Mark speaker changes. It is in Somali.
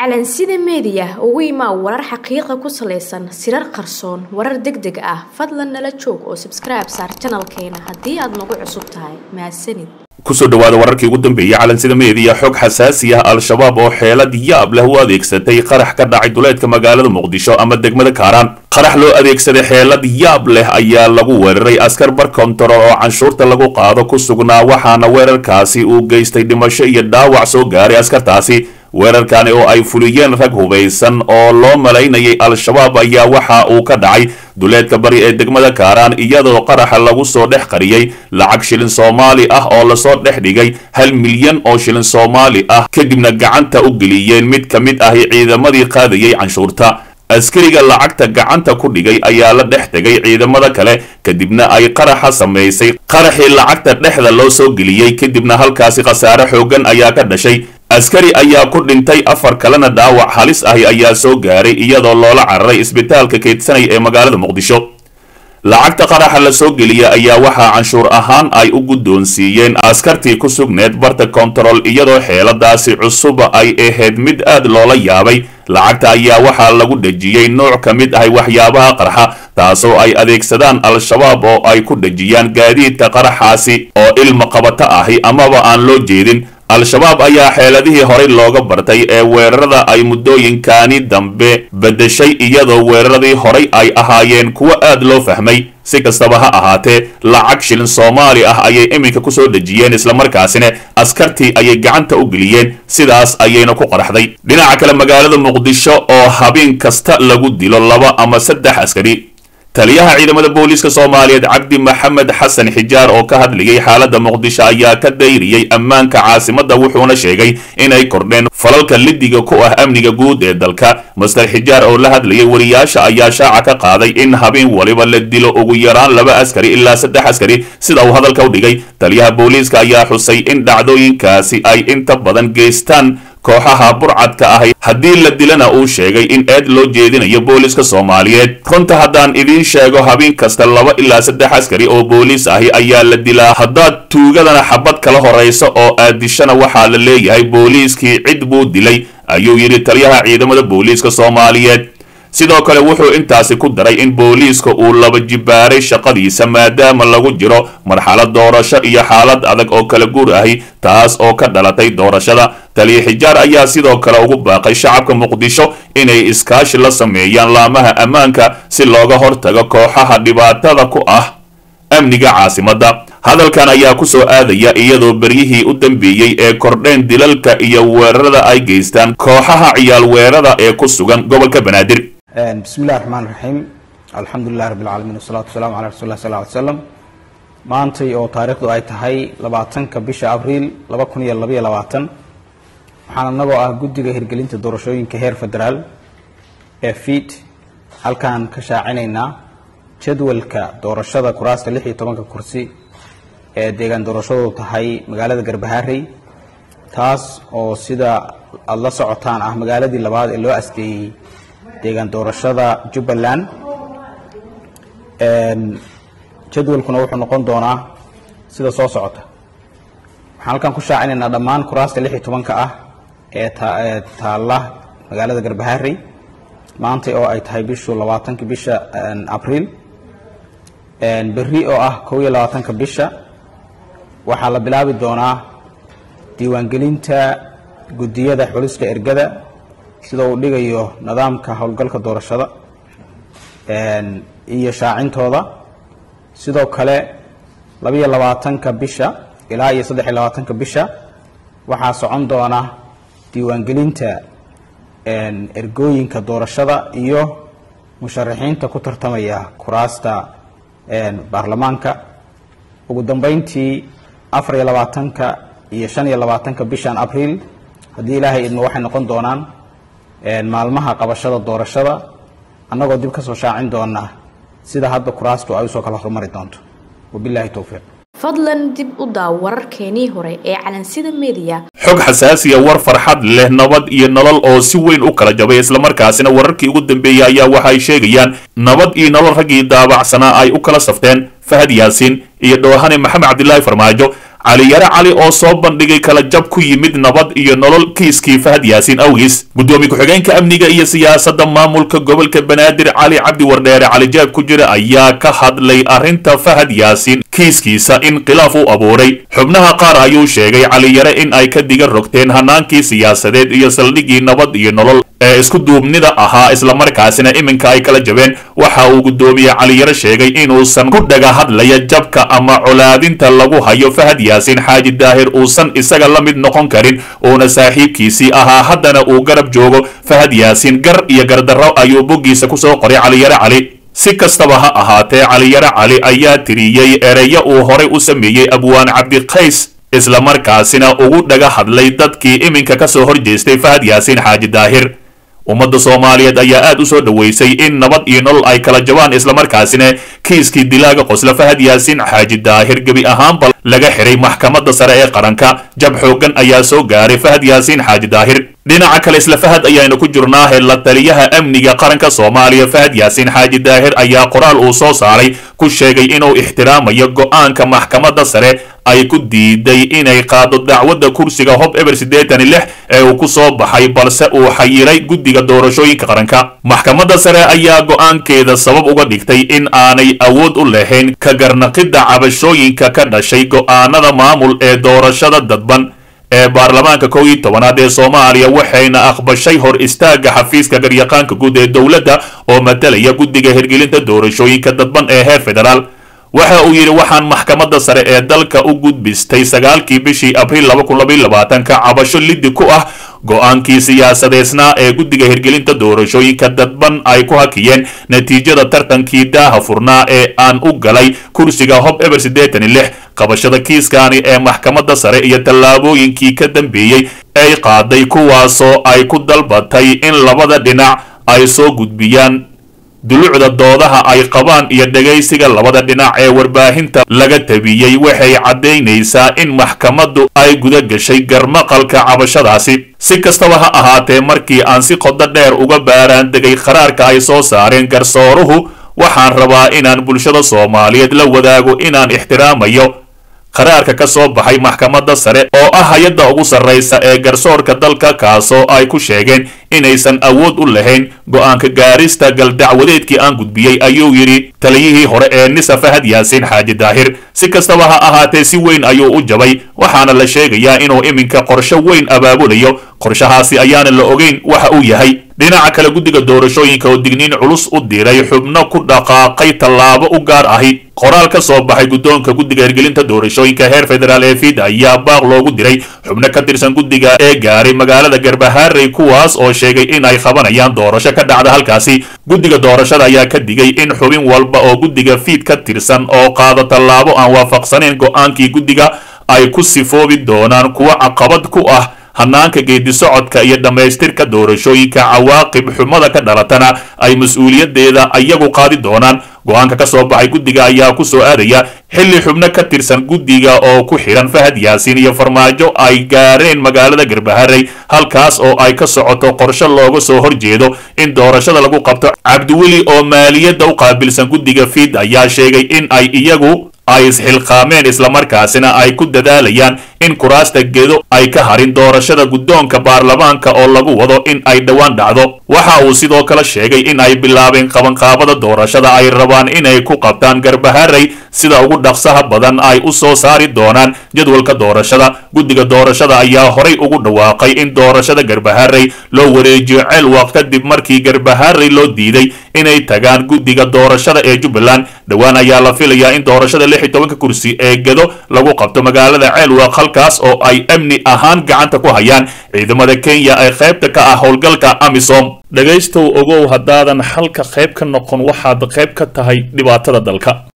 Speaker 1: calansida meediya ugu imaa warar xaqiiqa ku salaysan sirar qarsoon warar deg deg ah fadlan nala joog oo sabskribe saar janalkeena haddii aad nagu cusub tahay mahadsanid
Speaker 2: kusoo dhawaada wararkii ugu dambeeyey calansida meediya xog xasaasi ah al-shabaab oo xeelad yaab leh u adeegsatay qarax ka dhacay duleedka magaalada muqdisho ama degmada kaaraan qarax loo adeegsaday xeelad yaab leh ayaa lagu weeraray askar bar kontarool oo canshuurta lagu qaado ku sugnaa waxaana weerarkaasi uu geystay dhimasho iyo dhaawac soo gaaray askartaasi weerarkani oo ay fuliyeen rag hubaysan oo loo malaynayay al-shabaab ayaa waxa uu ka dhacay duleedka bari ee degmada kaaraan iyadoo qaraxa lagu soo dhex qariyey lacag shilin soomaali ah oo lasoo dhex dhigay hal milyan oo shilin soomaali ah kadibna gacanta u geliyeen mid ka mid ahi ciidamadii qaadayay canshuurta askariga lacagta gacanta ku dhigay ayaa la dhex tegay ciidamada kale kadibna ay qaraxa samaysay qaraxii lacagta dhexda loo soo geliyey kadibna halkaasi khasaare xoogan ayaa ka dhashay askari ayaa ku dhintay afar kalena dhaawac halis ahi ayaa soo gaaray iyadoo loola cararay isbitaalka keydsanaya ee magaalada muqdisho lacagta qaraxa la soo geliya ayaa waxaa canshuur ahaan ay u guddoonsiiyeen askartii ku sugneed barta kontarool iyadoo xeeladaasi cusub ay ahayd mid aad loola yaabay lacagta ayaa waxaa lagu dhejiyey nooc ka mid ahay waxyaabaha qarxa taasoo ay adeegsadaan al-shabaab oo ay ku dhejiyaan gaadiidka qaraxaasi oo ilma qabato ahi amaba aan loo jeedin al-shabaab ayaa xeeladihii horey looga bartay ee weerarada ay muddooyinkani dambe beddeshay iyadoo weeraradii horay ay ahaayeen kuwo aad loo fahmay si kastaba ha ahaatee lacag shilin soomaali ah ayay iminka kusoo dhejiyeen islamarkaasina askartii ayay gacanta u geliyeen sidaas ayayna ku qaraxday dhinaca kale magaalada muqdisho oo habeen kasta lagu dilo laba ama saddex askari taliyaha ciidamada booliiska soomaaliyeed cabdi maxamed xasan xijaar oo ka hadlayay xaaladda muqdisho ayaa ka dayriyey ammaanka caasimadda wuxuuna sheegay inay kordheen falalka lidiga ku ah amniga guud ee dalka master xijaar oo la hadlayay wariyaasha ayaa shaaca ka qaaday in habeen waliba la dilo ugu yaraan laba askari ilaa saddex askari sida uu hadalka u dhigay taliyaha booliiska ayaa xusay in dhacdooyinkaasi ay inta badan geystaan kooxaha burcadka ahi haddii la dilana uu sheegay in eed loo jeedinayo booliiska soomaaliyeed runta haddaan idiin sheego habeen kasta laba ilaa saddex askari oo booliis ahi ayaa la dilaa haddaad tuugadana xabad kala horaysa oo aad dishana waxaa la leeyahay booliiskii cid buu dilay ayuu yidhi taliyaha ciidamada booliiska soomaaliyeed sidoo kale wuxuu intaasi ku daray in booliiska uu laba jibaaray shaqadiisa maadaama lagu jiro marxalad doorasho iyo xaalad adag oo kala guur ahi taas oo ka dhalatay doorashada taliya xijaar ayaa sidoo kale ugu baaqay shacabka muqdisho inay iskaashi la sameeyaan laamaha ammaanka si looga hortago kooxaha dhibaatada ku ah amniga caasimadda hadalkan ayaa ku soo aadaya iyadoo beryihii u dambeeyey ee kordheen dilalka iyo weerarada ay geystaan kooxaha ciyaal weerada ee ku sugan gobolka banaadir
Speaker 3: bismi illahi raxmaan raxiim alxamdulilah rabbi alcaalamiin wasalaatu wasalamu calaa rasul lah sal ly slam maantay oo taariikhdu ay tahay labaatanka bisha abriil laba kun iyo labaiyo labaatan waxaan anagoo ah guddiga hirgelinta doorashooyinka heer federaal ee fiid halkaan ka shaacinaynaa jadwalka doorashada kuraasta lix iyo tobanka kursi ee deegaan doorashadu tahay magaalada garbaharey taas oo sida aada la socotaan ah magaaladii labaad ee loo asteeyey deegaan doorashada jubbaland jadwalkuna wuxuu noqon doonaa sida soo socota waxaan halkaan ku shaacinaynaa dhammaan kuraasta lix iyo tobanka ah ee ee taalla magaalada garbaharey maanta oo ay tahay bishu labaatankii bisha abriil berri oo ah kow iyo labaatanka bisha waxaa la bilaabi doonaa diiwaangelinta guddiyada xulista ergada sida uu dhigayo nidaamka howlgalka doorashada iyo shaacintooda sidoo kale labaiyo labaatanka bisha ilaa iyo saddex iyo labaatanka bisha waxaa socon doona diiwaangelinta ergooyinka doorashada iyo musharaxiinta ku tartamaya kuraasta baarlamaanka ugu dambeyntii afar iyo labaatanka iyo shan iyo labaatanka bishan abriil haddii ilaahay idmo waxay noqon doonaan maalmaha qabashada doorashada annagoo dib ka soo shaacin doona sida hadda kuraastu ay usoo kala horumari doonto wabilahi towfiiq
Speaker 1: fadlan dib u daaw wararkeenii hore ee calansida meediya
Speaker 2: xog xasaasiya war farxad leh nabad iyo nolol oo si weyn u kala jabay islamarkaasina wararkii ugu dambeeyey ayaa waxa ay sheegayaan nabad iyo nolol raggii daabacsanaa ay u kala safteen fahad yaasiin iyo dhoohane maxamed cabdilaahi farmaajo caliyare cali oo soo bandhigay kala jab ku yimid nabad iyo nolol kiiskii fahad yaasiin awgiis guddoomiye ku-xigeenka amniga iyo siyaasadda maamulka gobolka banaadir cali cabdi wardheere cali jaab ku jira ayaa ka hadlay arrinta fahad yaasiin kiiskiisa in khilaaf u abuuray xubnaha qaar ayuu sheegay caliyare in ay ka diga rogteen hanaankii siyaasadeed iyo saldhiggii nabad iyo nolol ee isku duubnida ahaa islamarkaasina iminka ay kala jabeen waxa uu guddoomiye caliyare sheegay inuusan ku dhaga hadlaya jabka ama colaadinta lagu hayo fahad yaasiin xaaji daahir uusan isaga la mid noqon karin uuna saaxiibkiisii ahaa haddana uu garab joogo fahad yaasiin gar iyo gardarro ayuu boggiisa kusoo qoray caliyare cali si kastaba ha ahaatee caliyare cali ayaa tiriyey ereyo uu horay u sameeyey abwaan cabdiqays islamarkaasina ugu dhaga hadlay dadkii iminka ka soo horjeestay fahad yaasiin xaaji daahir ummadda soomaaliyeed ayaa aad u soo dhoweysay in nabad iyo nolol ay kala jabaan islamarkaasina kiiskii dilaaga qosla fahad yaasiin xaaji daahir gebi ahaanba laga xiray maxkamadda sare ee qaranka jab xooggan ayaa soo gaaray fahad yaasiin xaaji daahir dhinaca kale isla fahad ayaanu ku jirnaahe la taliyaha amniga qaranka soomaaliya fahad yaasiin xaaji daahir ayaa qoraal uu soo saaray ku sheegay inuu ixtiraamayo go-aanka maxkamadda sare ay ku diiday inay qaado dacwadda kursiga hob eber siddeetan lix ee uu ku soo baxay balse uu xayiray guddiga doorashooyinka qaranka maxkamadda sare ayaa go-aankeeda sabab uga dhigtay in aanay awood u lahayn ka garnaqidda cabashooyinka ka dhashay go-aanada maamul ee doorashada dadban ee baarlamaanka kow iyo tobanaad ee soomaaliya waxayna aqbashay hor istaagga xafiiska garyaqaanka guud ee dowladda oo matalaya guddiga hirgelinta doorashooyinka dadban ee heer federaal waxa uu yidhi waxaan maxkamadda sare ee dalka u gudbistay sagaalkii bishii abriil laba kun labaiyo labaatanka cabasho liddi ku ah go-aankii siyaasadeysnaa ee guddiga hirgelinta doorashooyinka dadban ay ku hakiyeen natiijada tartankii daaha furnaa ee aan u galay kursiga hob eber siddeetan iyo lix qabashada kiiskaani ee maxkamadda sare iyo tallaabooyinkii ka dambeeyey ay qaaday kuwaasoo ay ku dalbatay in labada dhinac ay soo gudbiyaan dulucda doodaha ay qabaan iyo dhegaysiga labada dhinac ee warbaahinta laga tabiyey waxay caddaynaysaa in maxkamaddu ay guda gashay garmaqalka cabashadaasi si kastaba ha ahaatee markii aan si qodo dheer uga baaraan degay qaraarka ay soo saareen garsooruhu waxaan rabaa inaan bulshada soomaaliyeed la wadaago inaan ixtiraamayo qaraarka ka soo baxay maxkamadda sare oo ah hay-adda ugu sarraysa ee garsoorka dalka kaasoo ay ku sheegeen inaysan awood u lahayn go-aanka gaarista galdacwadeedkii aan gudbiyey ayuu yidhi taliyihii hore ee nisa fahad yaasiin xaaji daahir si kastaba ha ahaatee si weyn ayuu u jabay waxaana la sheegayaa inuu iminka qorsho weyn abaabulayo qorshahaasi ayaana la ogeyn waxa uu yahay dhinaca kale guddiga doorashooyinka oo digniin culus u diray xubno ku dhaqaaqay tallaabo u gaar ahi qoraal ka soo baxay guddoonka guddiga hirgelinta doorashooyinka heer federaal ee fid ayaa baaq loogu diray xubno ka tirsan guddiga ee gaaray magaalada garbaharey kuwaas oo sheegay in ay qabanayaan doorasho ka dhacda halkaasi guddiga doorashada ayaa ka digay in xubin walba oo guddiga fiid ka tirsan oo qaado tallaabo aan waafaqsanayn go-aankii guddiga ay ku sifoobi doonaan kuwa caqabad ku ah hanaanka geedi socodka iyo dhammaystirka doorashooyinka cawaaqib xumada ka dhalatana ay mas-uuliyadeeda iyagu qaadi doonaan go-aanka ka soo baxay guddiga ayaa ku soo aadaya xilli xubno ka tirsan guddiga oo ku xidhan fahad yaasiin iyo farmaajo ay gaareen magaalada garbaharey halkaas oo ay ka socoto qorshe looga soo horjeedo in doorashada lagu qabto cabdiweli oo maaliyadda u qaabilsan guddiga fiid ayaa sheegay in ay iyagu ay isxilqaameen islamarkaasina ay ku dadaalayaan in kuraasta gedo ay ka harin doorashada guddoonka baarlamaanka oo lagu wado in ay dhowaan dhacdo waxa uu sidoo kale sheegay in ay bilaabeen qabanqaabada doorashada ay rabaan inay ku qabtaan garbaharey sida ugu dhaqsaha badan ay u soo saari doonaan jadwalka doorashada guddiga doorashada ayaa horay ugu dhawaaqay in doorashada garbaharey loo wareejiyo ceelwaq kadib markii garbaharey loo diiday inay tagaan guddiga doorashada ee jubbaland dhowaan ayaa la filayaa in doorashada lix iyo tobanka kursi ee gedo lagu qabto magaalada ceelwaq halkaas oo ay amni ahaan gacanta ku hayaan ciidamada kenya ee qaybta ka ah howlgalka amisom dhegaystow ogow haddaadan xalka qayb ka noqon waxaad qayb ka tahay dhibaatada dalka